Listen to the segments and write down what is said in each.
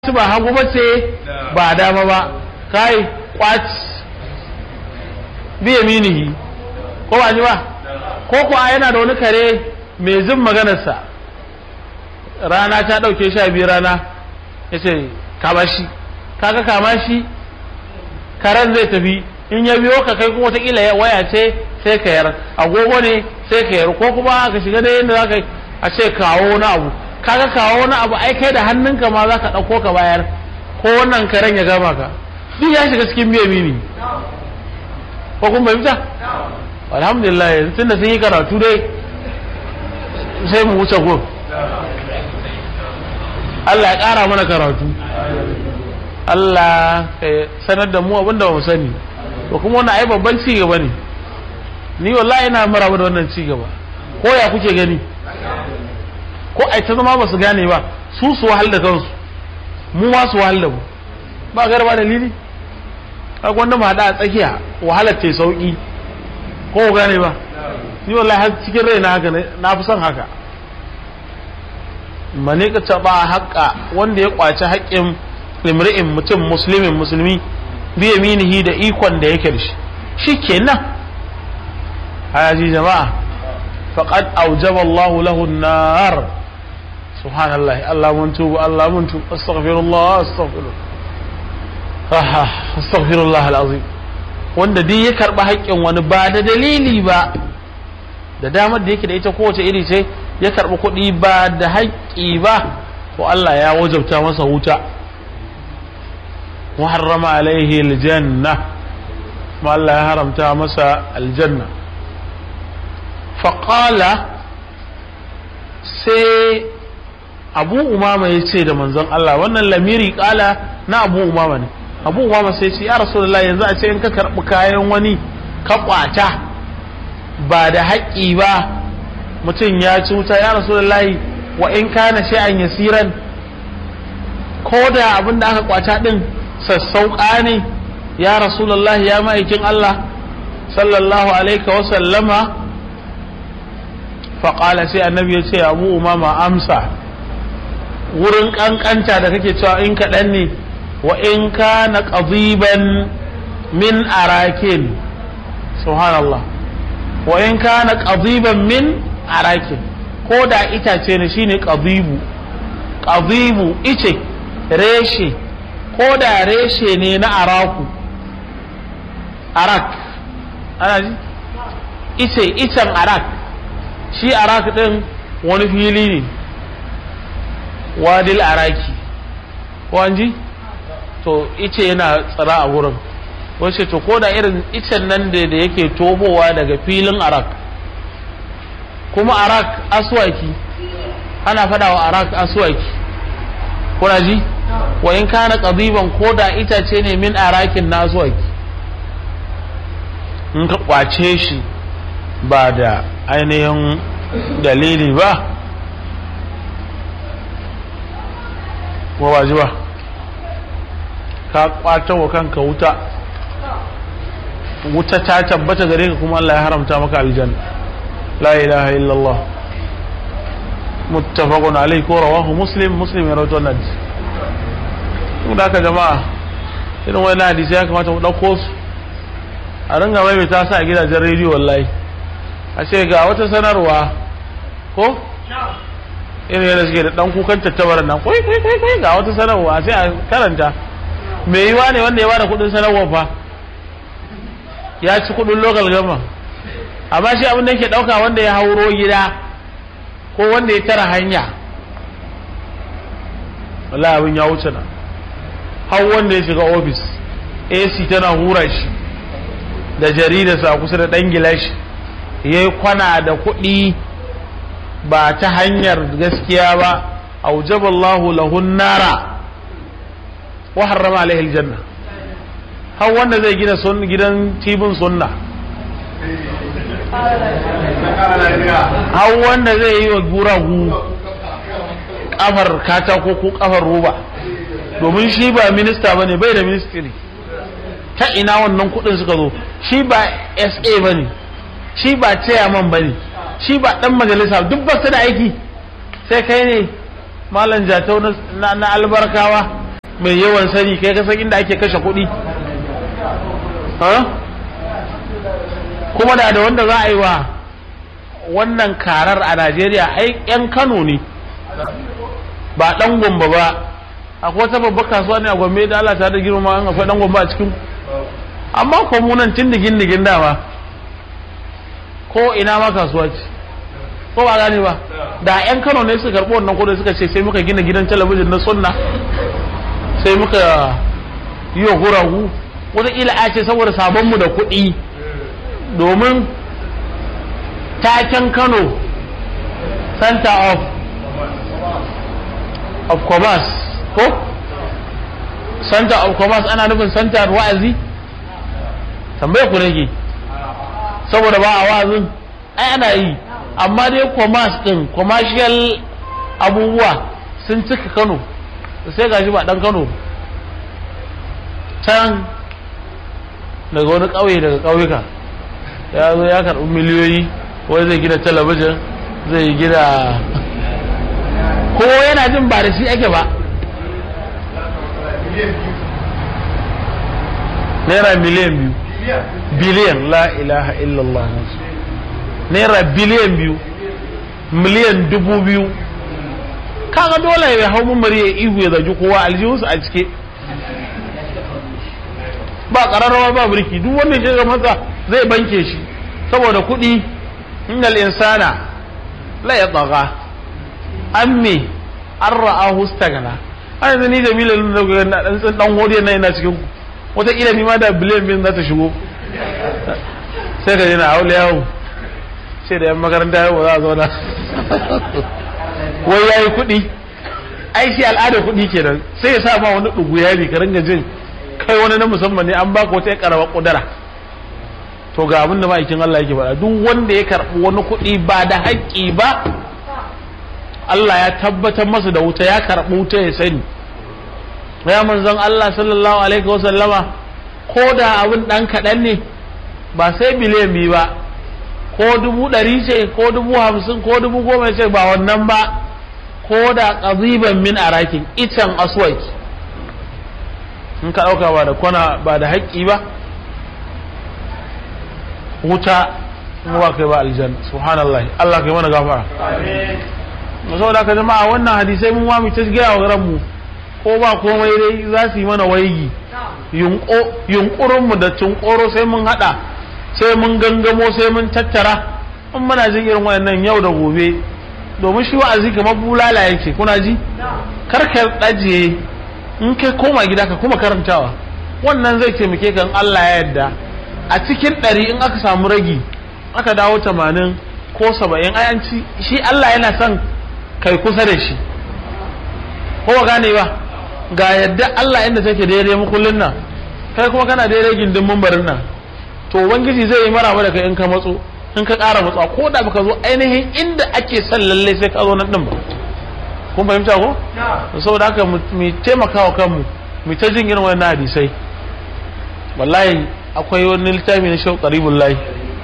su ba hagu ba ce ba dama ba kai kwaci biya minihi ko ba ji ba ko kuwa yana da wani kare mai zin maganarsa rana ta ɗauke sha biyu rana ya ce kama shi kaga kama shi karen zai tafi in ya biyo ka kai kuma watakila ya waya ce sai ka yar agogo ne sai ka yar ko kuma ka shiga da yadda za ka a ce kawo na abu kaga kawo wani abu ai kai da hannunka ma za ka ɗauko ka bayar ko wannan karen ya gama ka duk ya shiga cikin biya mini ko kun fahimta alhamdulillah yanzu tunda sun yi karatu dai sai mu wuce gun Allah ya ƙara mana karatu Allah ya sanar da mu abinda ba mu sani to kuma wannan ai babban ci gaba ne ni wallahi ina maraba da wannan ci gaba ko ya kuke gani ko ai ta zama ba su gane ba su su wahal da kansu mu ma su wahal da mu ba garba dalili kaga wanda mu hada a tsakiya wahalar ta sauki ko gane ba ni wallahi har cikin rai na haka na fi son haka mane ka taba haƙa wanda ya kwaci haƙƙin limri'in mutum muslimin musulmi bi yaminihi da ikon da yake da shi shikenan hayaji jama'a faqad awjaba Allahu lahu an-nar subhanallah Allah mun tubu Allah mun tubu astaghfirullah astaghfirullah astaghfirullah al-azim wanda duk ya karba haƙƙin wani ba da dalili ba da damar da yake da ita kowace iri ce ya karbi kuɗi ba da haƙƙi ba to Allah ya wajabta masa wuta wa harrama alaihi aljanna kuma Allah ya haramta masa aljanna faqala sai abu umama ya ce da manzon Allah wannan lamiri kala na abu umama ne abu umama sai ce ya rasulullahi yanzu a ce in ka karɓi kayan wani ka kwata ba da haƙƙi ba mutum ya ci wuta ya rasulullahi wa in kana shay'an yasiran ko da abin da aka kwata din sassauƙa ne ya rasulullahi ya ma'aikin Allah sallallahu alaihi wa sallama faƙala sai annabi ya ce abu umama amsa wurin ƙanƙanta da kake cewa in kaɗan ne wa in ka na ƙaziban min arakin subhanallah wa in ka na ƙaziban min arakin ko da itace ne shine ƙazibu ƙazibu ice reshe ko da reshe ne na araku arak ana ji ice icen arak shi arak din wani fili ne wadil araki wanji to ice yana tsara a wurin wace to ko da irin icen nan da yake tobowa daga filin arak kuma arak aswaki ana fada wa arak aswaki kuna ji wa in kana qadiban ko da itace ne min arakin na aswaki in ka kwace shi ba da ainihin dalili ba ko ba ji ba ka kwata wa kanka wuta wuta ta tabbata gare ka kuma Allah ya haramta maka aljanna la ilaha illallah muttafaqun alayhi ko rawahu muslim muslim ya rawaito wannan hadisi da haka jama'a irin wannan hadisi ya kamata mu dauko su a ringa mai ta sa a gidajen rediyo wallahi a ce ga wata sanarwa ko irin yadda suke da dan kukan tattabarar nan kwai kwai kwai kwai ga wata sanarwa sai a karanta me yiwa ne wanda ya bada kudin sanarwa fa ya ci kudin local gama amma shi abin da yake dauka wanda ya hauro gida ko wanda ya tara hanya wallahi abin ya wuce nan har wanda ya shiga ofis AC tana hura shi da jaridarsa kusa da dan gilashi ya yi kwana da kuɗi ba ta hanyar gaskiya ba aujaballahu lahun nara wa harrama alaihi aljanna har wanda zai gina gidan tibin sunna har wanda zai yi wa guragu kafar katako ko kafar roba domin shi ba minista bane bai da ministry ta ina wannan kudin suka zo shi ba sa bane shi ba chairman bane shi ba dan majalisa duk ba su da aiki sai kai ne malam jatau na albarkawa mai yawan sani kai ka san inda ake kashe kuɗi kuma da da wanda za a yi wa wannan karar a najeriya ai yan kano ne ba dan gombe ba akwai wata babbar kasuwa ne a gombe da allah ta da girma an akwai dan gombe a cikin amma ko mu nan tun digin digin dama ko ina ma kasuwa ce ko ba gane ba da yan kano ne suka karɓi wannan kudin suka ce sai muka gina gidan talabijin na sunna sai muka yi wa guragu wataƙila a ce saboda sabonmu da kuɗi domin taken kano center of of commerce ko center of commerce ana nufin center wa'azi tambaye ku nake saboda ba a wa'azin ai ana yi amma dai commerce din commercial abubuwa sun cika kano sai gashi ba dan kano can daga wani ƙauye daga ƙauyuka ya zo ya karɓi miliyoyi wai zai gina talabijin zai gina ko yana jin ba da shi ake ba naira miliyan biyu biliyan la ilaha illallah naira biliyan biyu miliyan dubu biyu kaga dole ya hau mummari ya ihu ya zagi kowa aljihunsu a cike ba ƙararrawa ba mulki duk wanda ya ga masa zai banke shi saboda kuɗi innal insana la ya tsaga an me an ra'a hustagana a yanzu ni da milan da ga na dan tsin dan hodiya na ina cikin ku wata kila ni ma da biliyan bin za ta shigo sai ka na haula yawo sai da yan makaranta yau za a zauna wai yayi kuɗi ai shi al'ada kuɗi kenan sai ya sa ma wani ɗugu yari ka ringa jin kai wani na musamman ne an baka wata karawar kudura to ga abin da ma'aikin Allah yake faɗa duk wanda ya karɓi wani kuɗi ba da haƙƙi ba Allah ya tabbatar masa da wuta ya karɓi wuta ya sani ya manzon Allah sallallahu alaihi wa sallama ko da abin ɗan kaɗan ne ba sai biliyan biyu ba ko dubu ɗari ce ko dubu hamsin ko dubu goma ce ba wannan ba ko da ƙaziban min arakin icen aswaki in ka ɗauka ba da kwana ba da haƙƙi ba wuta ba kai ba aljanna subhanallah Allah kai mana gafara saboda ka jama'a wannan hadisai mun wami ta gaya wa ranmu ko ba komai dai za su yi mana waigi yunƙurin mu da tunkoro sai mun haɗa sai mun gangamo sai mun tattara in muna jin irin wayannan yau da gobe domin shi wa'azi kamar bulala yake kuna ji karkar ɗajiye in kai koma gida ka kuma karantawa wannan zai taimake kan Allah ya yarda a cikin ɗari in aka samu ragi aka dawo tamanin ko saba'in ayanci shi Allah yana son kai kusa da shi ko ba gane ba ga yadda Allah inda take daidai makullin nan kai kuma kana daidai gindin mambarin nan to ubangiji zai yi maraba da kai in ka matso in ka ƙara matsa ko da baka zo ainihin inda ake son lallai sai ka zo nan din ba kun fahimta ko saboda haka mu taimaka wa kanmu mu ta jin irin wannan hadisai wallahi akwai wani littafi na shau qaribul lahi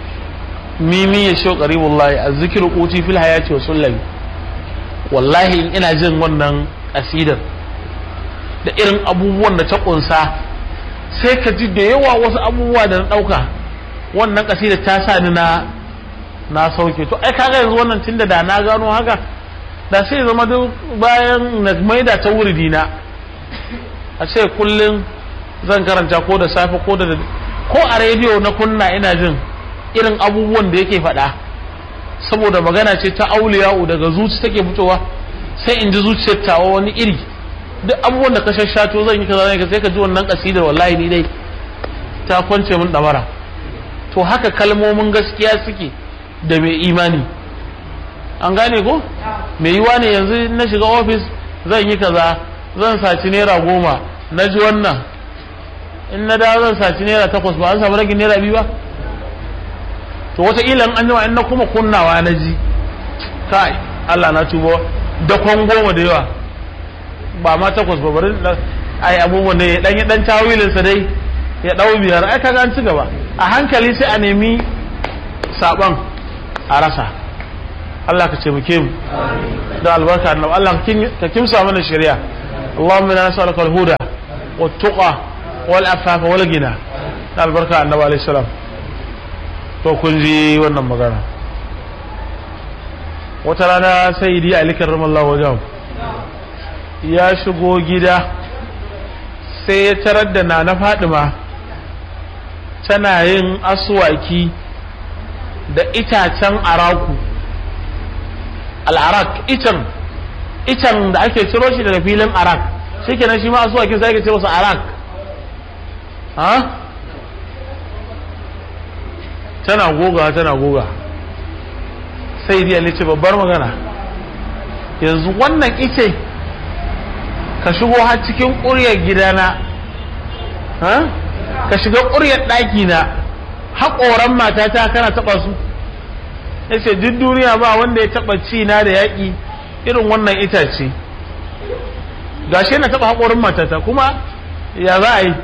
mimi ya shau qaribul lahi azzikr quti fil hayati wa sullami wallahi in ina jin wannan kasidar da irin abubuwan da ta kunsa sai ka ji da yawa wasu abubuwa da na dauka wannan kasidar ta sa ni na na sauke to ai kaga yanzu wannan tunda da na gano haka da sai zama duk bayan na maida ta wuri na a ce kullum zan karanta ko da safe ko da ko a rediyo na kunna ina jin irin abubuwan da yake faɗa saboda magana ce ta auliya'u daga zuci take fitowa sai in ji zuciyar tawa wani iri duk abubuwan da ka shashato zan yi kaza ne sai ka ji wannan kasidar wallahi ni dai ta kwance min damara to haka kalmomin gaskiya suke da mai imani an gane ko mai yiwa ne yanzu na shiga ofis zan yi kaza zan saci naira goma na ji wannan in na dawo zan saci naira takwas ba an samu ragin naira biyu ba to wataƙila an jima in na kuma kunnawa na ji kai Allah na tubo da kwan goma da yawa ba ma takwas ba bari ai abubuwan da ya dan yi dan tawilin sa dai ya dau biyar ai kaga an ci gaba a hankali sai a nemi saban a rasa Allah ka taimake mu da albarka annabi Allah ka kimsa mana shari'a Allahumma inna nas'aluka al-huda والتقى والعفاف والغنى البركة النبي عليه السلام to kun ji wannan magana wata rana sai di ali karramallahu wajen ya shigo gida sai ya tarar da na na fadima tana yin aswaki da itacen araku al'arak icen icen da ake ciro shi daga filin arak shi kenan shi ma aswakin sai ake ce masa arak ha tana goga tana goga sai dai ce babbar magana yanzu wannan ice ka shigo har cikin ƙuryar gidana ka shiga ƙuryar ɗakina haƙoran matata kana taɓa su ya ce duk duniya ba wanda ya taɓa ci na da yaƙi irin wannan itace gashi na taɓa haƙorin matata kuma ya za a yi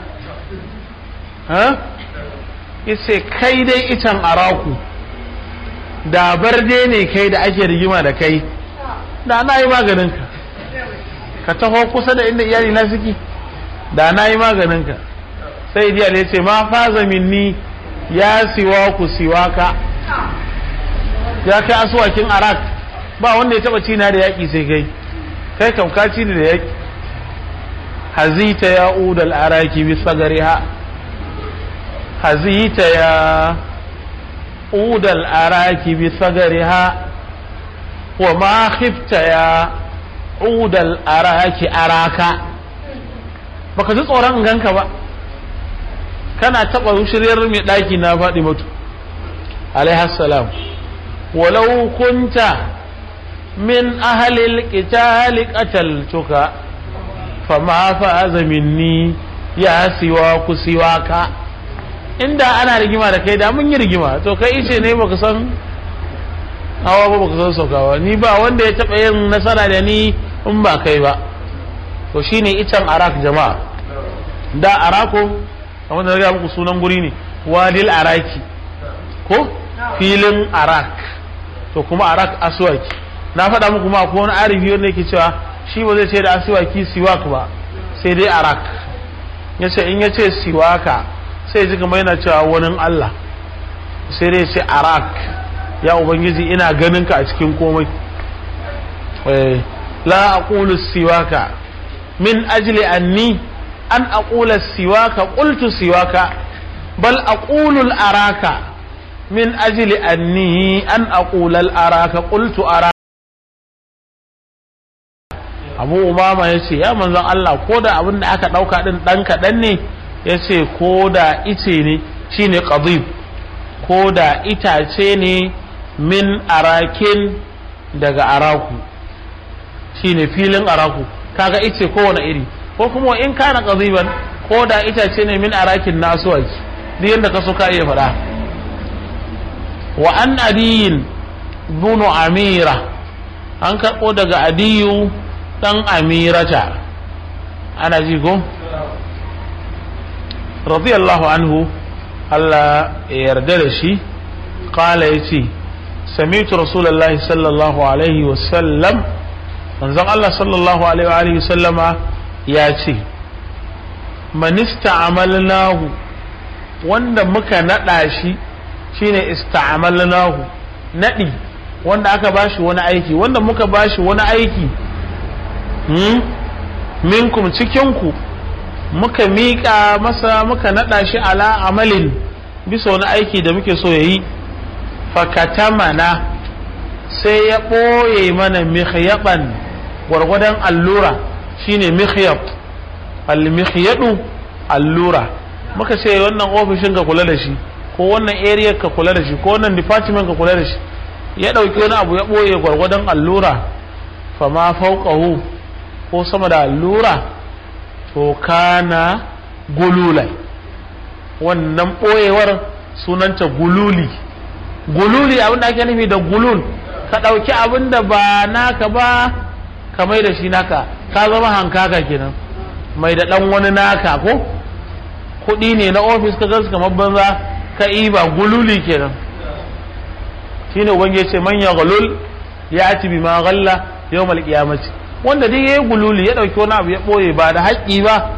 yace kai dai itan araku da barde ne kai da ake rigima da kai da na yi maganinka ka taho kusa da inda iyali na suke da na yi maganinka sai diya ne ce ma faza minni ya siwa ku siwa ka ya kai asuwakin arak ba wanda ya taba cina da yaƙi sai kai kai kam ka ci da yaƙi hazita ya udal araki bi sagariha hazita ya udal araki bi sagariha wa ma khifta ya udal araki araka baka ji tsoron ganka ba kana taba shiryar mai daki na faɗi mutu alaihassalam walau kunta min ahalil qitali qataltuka fama faza minni ya siwa ku siwaka inda ana rigima da kai da mun yi rigima to kai ice ne baka san hawa ba baka san saukawa ni ba wanda ya taba yin nasara da ni in ba kai ba to shine icen arak jama'a da arako kamar da ga muku sunan guri ne wadil araki ko filin arak to kuma arak aswaki na faɗa muku ma ko wani arifi wanda yake cewa shi ba zai ce da aswaki siwak ba sai dai arak yace in yace siwaka sai ji kamar yana cewa wani Allah sai dai ce arak ya ubangiji ina ganin ka a cikin komai la aqulu siwaka min ajli anni an aqula siwaka qultu siwaka bal aqulu al araka min ajli anni an aqula al araka qultu araka abu umama ya ce ya manzon Allah ko da abin da aka ɗauka ɗin ɗan kaɗan ne ya ce ko da ice ne shine qadib ko da itace ne min arakin daga araku shine filin araku kaga ice kowane iri ko kuma in kana qadiban ko da itace ne min arakin nasuwaki duk yadda ka so ka iya faɗa wa an adiyin bunu amira an karɓo daga adiyu ɗan amirata ana ji ko radiyallahu anhu Allah ya yarda da shi kala ya ce samitu rasulallah sallallahu alaihi wasallam manzon Allah sallallahu alaihi wasallama ya ce manista amalnahu wanda muka naɗa shi shine ista'amalnahu naɗi wanda aka bashi wani aiki wanda muka bashi wani aiki minkum cikinku muka miƙa masa muka naɗa shi ala amalin bisa wani aiki da muke so ya yi fakatamana sai ya ɓoye mana mikhyaban gwargwadon allura shine mikhyab al-mikhyadu allura muka ce wannan ofishin ka kula da shi ko wannan area ka kula da shi ko wannan department ka kula da shi ya ɗauki wani abu ya ɓoye gwargwadon allura fama fauqahu ko sama da allura to kana gululai wannan ɓoyewar sunanta gululi gululi abin da ake nufi da gulul ka ɗauki abin da ba naka ba ka mai da shi naka ka zama hankaka kenan mai da ɗan wani naka ko kuɗi ne na ofis ka gansu kamar banza ka ba gululi kenan shine ubangiji ce manya gulul ya ati bi ma ghalla yawmal qiyamati wanda dai yayi gululi ya dauki wani abu ya boye ba da haƙƙi ba